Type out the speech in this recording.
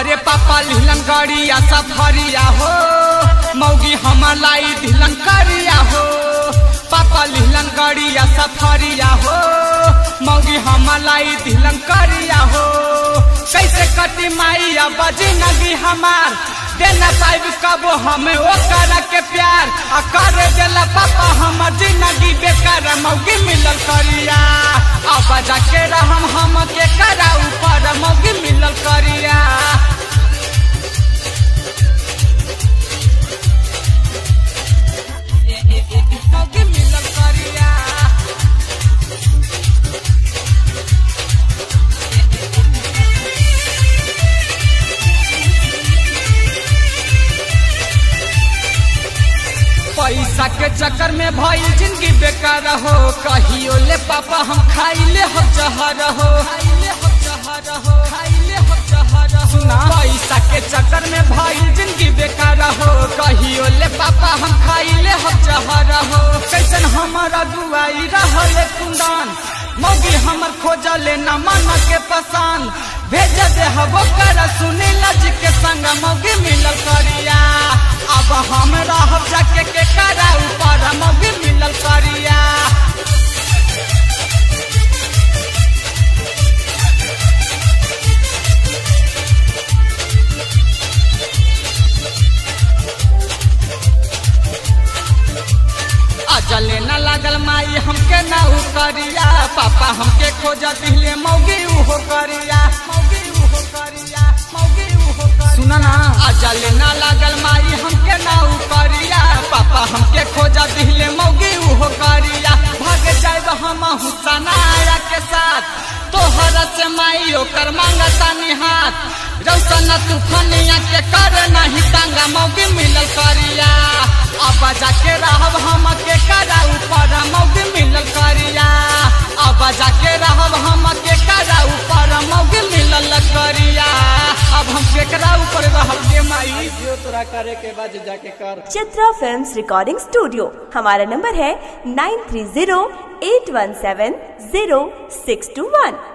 अरे पापा लिहलन गड़िया सफरिया हो मौगी हमर लाई दिलन करिया हो पापा लिहलन गड़िया सफरिया हो मौगी हमर लाई दिलन करिया हो कैसे कटी माई अब जिंदगी हमार देना पाइब कबो हमें ओ कर के प्यार आ कर देला पापा हमर जिंदगी बेकार मौगी मिलल करिया अब जाके रहम हम के करा ऊपर मौगी मिलल करिया मौगी मिलल करिया पैसा के चक्कर में भई जिंदगी बेकार हो कहियो ले पापा हम खाइले हम जहर हो खाइले हम जहर हो खाइले हम जहर हो सुना पैसा के चक्कर में भई जिंदगी बेकार हो कहियो ले पापा हम खाइले हम जहर हो कैसन हमारा दुआई रहले कुंदन मौगी हमर खोजले न मन के पसंद भेज दे हबो कर सुनील जी के संग मौगी मिलल करिया अब हम रहब जाके के करा ऊपर मौगी मिलल करिया अजले न लागल माई हमके ना उ करिया पापा हमके खोज दिले मौगी उहो करिया मौगी उहो करिया मौगी उहो करिया सुना ना अजले न लागल माई हमके ना उ करिया पापा हमके खोज दिले मौगी उहो करिया भाग जाइब हम हुसनाया के साथ तोहर से माई ओकर मांगता निहात रौसन तूफानिया के कर नहीं तांगा मौगी मिलल करिया अब जाके रहब हम के करा ऊपर मौगी मिलल करिया अब जाके रहब हम के करा ऊपर मौगी मिलल करिया अब हम केकरा ऊपर रहब के माई जो तोरा करे के बाद जाके कर चित्रा फिल्म्स रिकॉर्डिंग स्टूडियो हमारा नंबर है nine three zero eight one seven zero six two वन